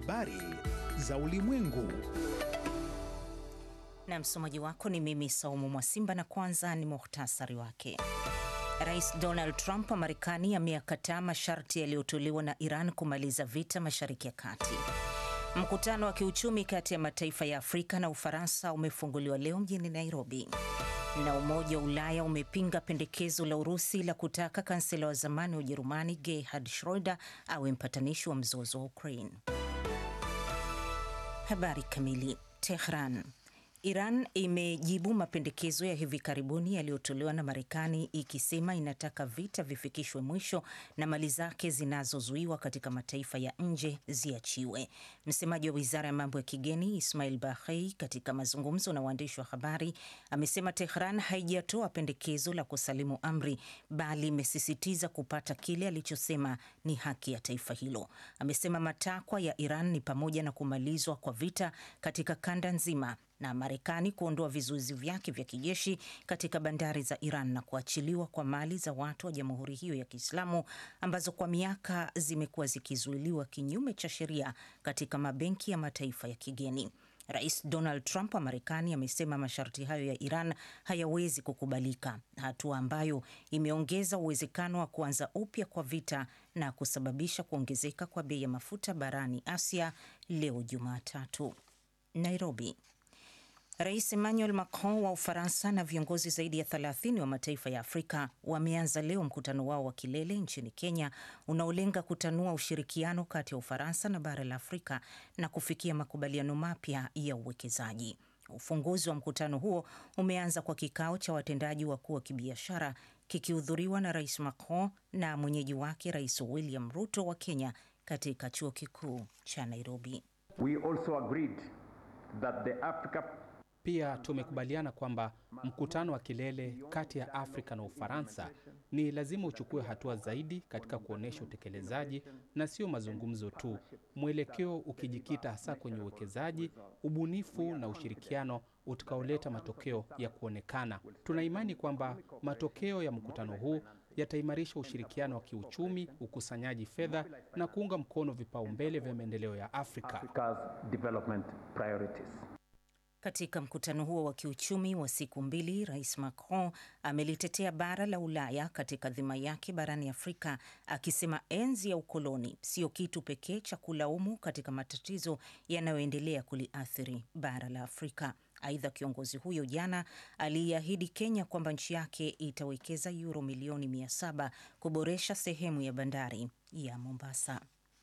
habari za ulimwengu. Na msomaji wako ni mimi Saumu Mwasimba, na kwanza ni muhtasari wake. Rais Donald Trump wa Marekani ameyakataa masharti yaliyotolewa na Iran kumaliza vita Mashariki ya Kati. Mkutano wa kiuchumi kati ya mataifa ya Afrika na Ufaransa umefunguliwa leo mjini Nairobi. Na Umoja wa Ulaya umepinga pendekezo la Urusi la kutaka kansela wa zamani wa Ujerumani Gerhard Schroeder awe mpatanishi wa mzozo wa Ukraine. Habari kamili. Tehran. Iran imejibu mapendekezo ya hivi karibuni yaliyotolewa na Marekani ikisema inataka vita vifikishwe mwisho na mali zake zinazozuiwa katika mataifa ya nje ziachiwe. Msemaji wa Wizara ya Mambo ya Kigeni Ismail Bahei katika mazungumzo na waandishi wa habari amesema Tehran haijatoa pendekezo la kusalimu amri bali imesisitiza kupata kile alichosema ni haki ya taifa hilo. Amesema matakwa ya Iran ni pamoja na kumalizwa kwa vita katika kanda nzima na Marekani kuondoa vizuizi vyake vya kijeshi katika bandari za Iran na kuachiliwa kwa mali za watu wa jamhuri hiyo ya Kiislamu ambazo kwa miaka zimekuwa zikizuiliwa kinyume cha sheria katika mabenki ya mataifa ya kigeni. Rais Donald Trump wa Marekani amesema masharti hayo ya Iran hayawezi kukubalika, hatua ambayo imeongeza uwezekano wa kuanza upya kwa vita na kusababisha kuongezeka kwa bei ya mafuta barani Asia leo Jumatatu. Nairobi. Rais Emmanuel Macron wa Ufaransa na viongozi zaidi ya 30 wa mataifa ya Afrika wameanza leo mkutano wao wa kilele nchini Kenya unaolenga kutanua ushirikiano kati ya Ufaransa na bara la Afrika na kufikia makubaliano mapya ya uwekezaji. Ufunguzi wa mkutano huo umeanza kwa kikao cha watendaji wakuu wa kibiashara kikihudhuriwa na Rais Macron na mwenyeji wake Rais William Ruto wa Kenya katika chuo kikuu cha Nairobi. We also agreed that the Africa pia tumekubaliana kwamba mkutano wa kilele kati ya Afrika na Ufaransa ni lazima uchukue hatua zaidi katika kuonyesha utekelezaji na sio mazungumzo tu, mwelekeo ukijikita hasa kwenye uwekezaji, ubunifu na ushirikiano utakaoleta matokeo ya kuonekana. Tuna imani kwamba matokeo ya mkutano huu yataimarisha ushirikiano wa kiuchumi, ukusanyaji fedha na kuunga mkono vipaumbele vya maendeleo ya Afrika. Africa's development priorities. Katika mkutano huo wa kiuchumi wa siku mbili, Rais Macron amelitetea bara la Ulaya katika dhima yake barani Afrika, akisema enzi ya ukoloni sio kitu pekee cha kulaumu katika matatizo yanayoendelea kuliathiri bara la Afrika. Aidha, kiongozi huyo jana aliiahidi Kenya kwamba nchi yake itawekeza yuro milioni mia saba kuboresha sehemu ya bandari ya Mombasa.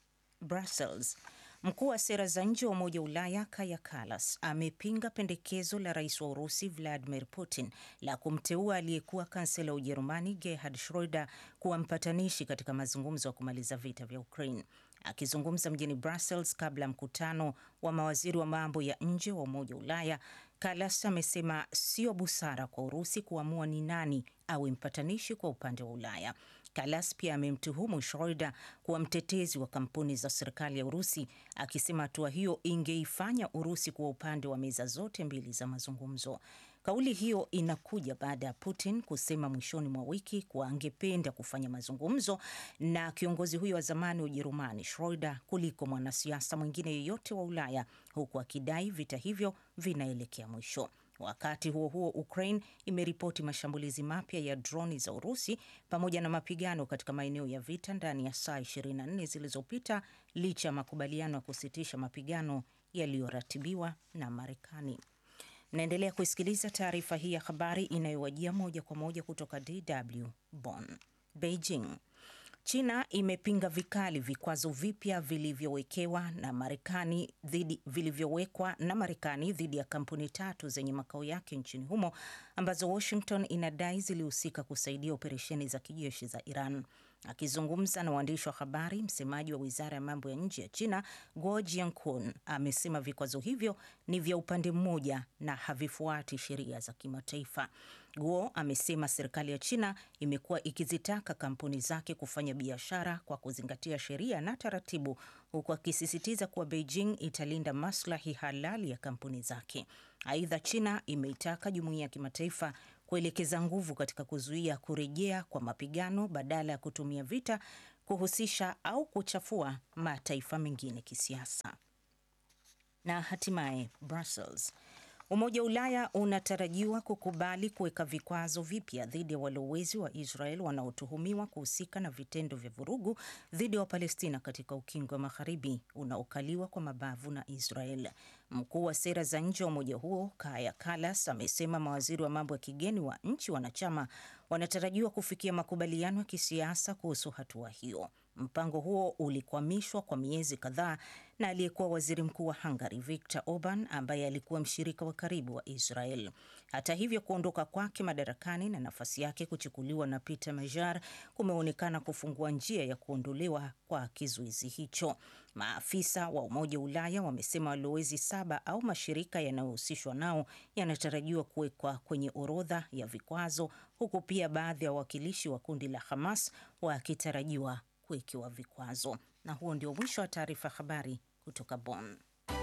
Brussels. Mkuu wa sera za nje wa Umoja wa Ulaya Kaja Kallas amepinga pendekezo la rais wa Urusi Vladimir Putin la kumteua aliyekuwa kansela wa Ujerumani Gerhard Schroeder kuwa mpatanishi katika mazungumzo ya kumaliza vita vya Ukraine. Akizungumza mjini Brussels kabla ya mkutano wa mawaziri wa mambo ya nje wa Umoja wa Ulaya, Kallas amesema sio busara kwa Urusi kuamua ni nani awe mpatanishi kwa upande wa Ulaya. Kallas pia amemtuhumu Schroeder kuwa mtetezi wa kampuni za serikali ya Urusi, akisema hatua hiyo ingeifanya Urusi kuwa upande wa meza zote mbili za mazungumzo. Kauli hiyo inakuja baada ya Putin kusema mwishoni mwa wiki kuwa angependa kufanya mazungumzo na kiongozi huyo wa zamani wa Ujerumani Schroeder kuliko mwanasiasa mwingine yeyote wa Ulaya, huku akidai vita hivyo vinaelekea mwisho. Wakati huo huo, Ukraine imeripoti mashambulizi mapya ya droni za Urusi pamoja na mapigano katika maeneo ya vita ndani ya saa 24 zilizopita licha ya makubaliano ya kusitisha mapigano yaliyoratibiwa na Marekani. Naendelea kuisikiliza taarifa hii ya habari inayowajia moja kwa moja kutoka DW Bonn. Beijing. China imepinga vikali vikwazo vipya vilivyowekewa na Marekani dhidi vilivyowekwa na Marekani dhidi ya kampuni tatu zenye makao yake nchini humo ambazo Washington inadai zilihusika kusaidia operesheni za kijeshi za Iran. Akizungumza na waandishi wa habari, msemaji wa wizara ya mambo ya nje ya China Guo Jiankun amesema vikwazo hivyo ni vya upande mmoja na havifuati sheria za kimataifa. Guo amesema serikali ya China imekuwa ikizitaka kampuni zake kufanya biashara kwa kuzingatia sheria na taratibu, huku akisisitiza kuwa Beijing italinda maslahi halali ya kampuni zake. Aidha, China imeitaka jumuiya ya kimataifa kuelekeza nguvu katika kuzuia kurejea kwa mapigano badala ya kutumia vita kuhusisha au kuchafua mataifa mengine kisiasa. Na hatimaye Brussels. Umoja wa Ulaya unatarajiwa kukubali kuweka vikwazo vipya dhidi ya walowezi wa Israel wanaotuhumiwa kuhusika na vitendo vya vurugu dhidi ya Wapalestina katika ukingo wa magharibi unaokaliwa kwa mabavu na Israel. Mkuu wa sera za nje wa umoja huo Kaja Kallas amesema mawaziri wa mambo ya kigeni wa nchi wanachama wanatarajiwa kufikia makubaliano ya kisiasa kuhusu hatua hiyo. Mpango huo ulikwamishwa kwa miezi kadhaa na aliyekuwa waziri mkuu wa Hungary Viktor Orban ambaye alikuwa mshirika wa karibu wa Israel. Hata hivyo, kuondoka kwake madarakani na nafasi yake kuchukuliwa na Peter Major kumeonekana kufungua njia ya kuondolewa kwa kizuizi hicho. Maafisa wa Umoja wa Ulaya wamesema walowezi saba au mashirika yanayohusishwa nao yanatarajiwa kuwekwa kwenye orodha ya vikwazo, huku pia baadhi ya wawakilishi wa kundi la Hamas wakitarajiwa kuwekewa vikwazo. Na huo ndio mwisho wa taarifa habari kutoka Bonn.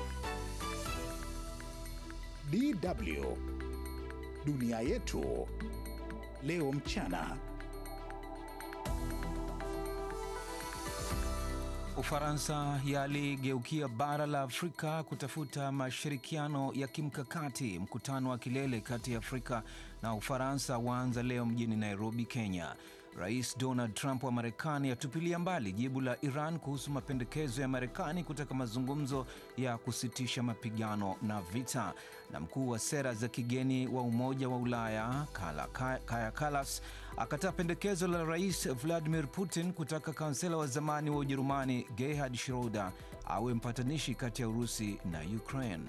DW dunia yetu leo mchana. Ufaransa yaligeukia bara la Afrika kutafuta mashirikiano ya kimkakati. Mkutano wa kilele kati ya Afrika na Ufaransa waanza leo mjini Nairobi, Kenya. Rais Donald Trump wa Marekani atupilia mbali jibu la Iran kuhusu mapendekezo ya Marekani kutaka mazungumzo ya kusitisha mapigano na vita. Na mkuu wa sera za kigeni wa Umoja wa Ulaya Kaja Kallas akataa pendekezo la Rais Vladimir Putin kutaka kansela wa zamani wa Ujerumani Gerhard Schroeder awe mpatanishi kati ya Urusi na Ukraine.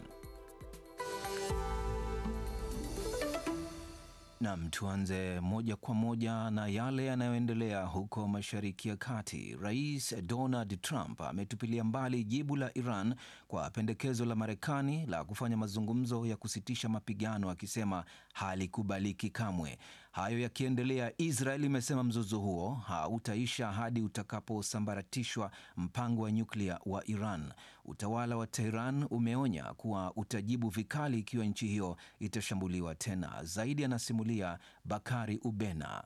Nam, tuanze moja kwa moja na yale yanayoendelea huko Mashariki ya Kati. Rais Donald Trump ametupilia mbali jibu la Iran kwa pendekezo la Marekani la kufanya mazungumzo ya kusitisha mapigano, akisema halikubaliki kamwe. Hayo yakiendelea, Israel imesema mzozo huo hautaisha hadi utakaposambaratishwa mpango wa nyuklia wa Iran. Utawala wa Tehran umeonya kuwa utajibu vikali ikiwa nchi hiyo itashambuliwa tena. Zaidi anasimulia Bakari Ubena.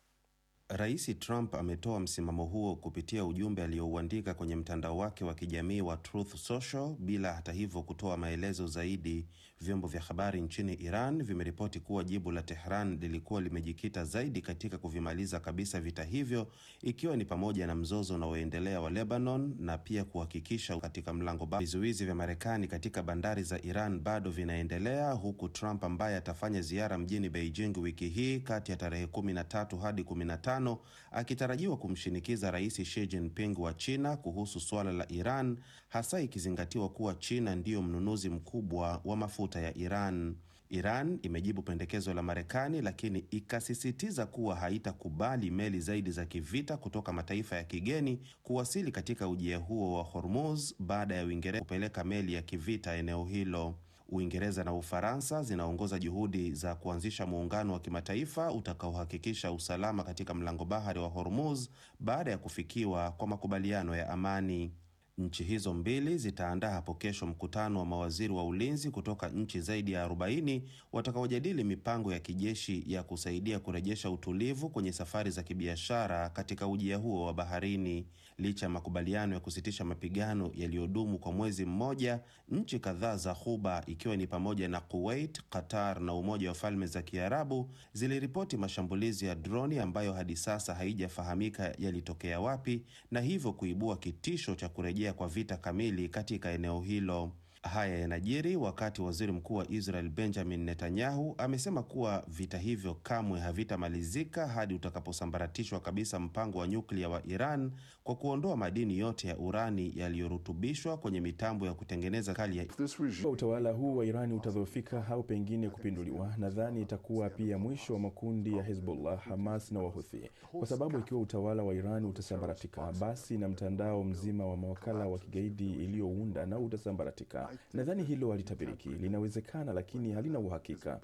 Rais Trump ametoa msimamo huo kupitia ujumbe aliouandika kwenye mtandao wake wa kijamii wa Truth Social bila hata hivyo kutoa maelezo zaidi. Vyombo vya habari nchini Iran vimeripoti kuwa jibu la Tehran lilikuwa limejikita zaidi katika kuvimaliza kabisa vita hivyo, ikiwa ni pamoja na mzozo unaoendelea wa Lebanon na pia kuhakikisha katika mlango ba vizuizi vya Marekani katika bandari za Iran bado vinaendelea, huku Trump ambaye atafanya ziara mjini Beijing wiki hii kati ya tarehe 13 hadi 15 akitarajiwa kumshinikiza Rais Xi Jinping wa China kuhusu suala la Iran, hasa ikizingatiwa kuwa China ndiyo mnunuzi mkubwa wa mafuta ya Iran. Iran imejibu pendekezo la Marekani, lakini ikasisitiza kuwa haitakubali meli zaidi za kivita kutoka mataifa ya kigeni kuwasili katika ujia huo wa Hormuz baada ya Uingereza kupeleka meli ya kivita eneo hilo. Uingereza na Ufaransa zinaongoza juhudi za kuanzisha muungano wa kimataifa utakaohakikisha usalama katika mlango bahari wa Hormuz baada ya kufikiwa kwa makubaliano ya amani. Nchi hizo mbili zitaandaa hapo kesho mkutano wa mawaziri wa ulinzi kutoka nchi zaidi ya 40 watakaojadili mipango ya kijeshi ya kusaidia kurejesha utulivu kwenye safari za kibiashara katika ujia huo wa baharini. Licha ya makubaliano ya kusitisha mapigano yaliyodumu kwa mwezi mmoja, nchi kadhaa za Ghuba ikiwa ni pamoja na Kuwait, Qatar na Umoja wa Falme za Kiarabu ziliripoti mashambulizi ya droni ambayo hadi sasa haijafahamika yalitokea wapi na hivyo kuibua kitisho cha kurejea kwa vita kamili katika eneo hilo. Haya yanajiri wakati waziri mkuu wa Israel Benjamin Netanyahu amesema kuwa vita hivyo kamwe havitamalizika hadi utakaposambaratishwa kabisa mpango wa nyuklia wa Iran kwa kuondoa madini yote ya urani yaliyorutubishwa kwenye mitambo ya kutengeneza kali ya utawala huu wa Irani utadhoofika au pengine kupinduliwa, nadhani itakuwa pia mwisho wa makundi ya Hezbollah, Hamas na Wahuthi, kwa sababu ikiwa utawala wa Irani utasambaratika, basi na mtandao mzima wa mawakala wa kigaidi iliyounda nao utasambaratika. Nadhani hilo halitabiriki, linawezekana lakini halina uhakika.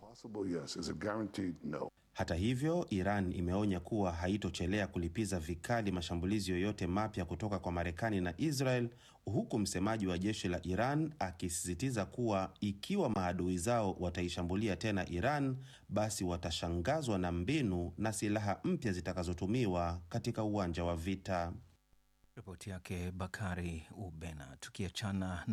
Hata hivyo, Iran imeonya kuwa haitochelea kulipiza vikali mashambulizi yoyote mapya kutoka kwa Marekani na Israel, huku msemaji wa jeshi la Iran akisisitiza kuwa ikiwa maadui zao wataishambulia tena Iran, basi watashangazwa na mbinu na silaha mpya zitakazotumiwa katika uwanja wa vita. Ripoti yake Bakari Ubena. Tukiachana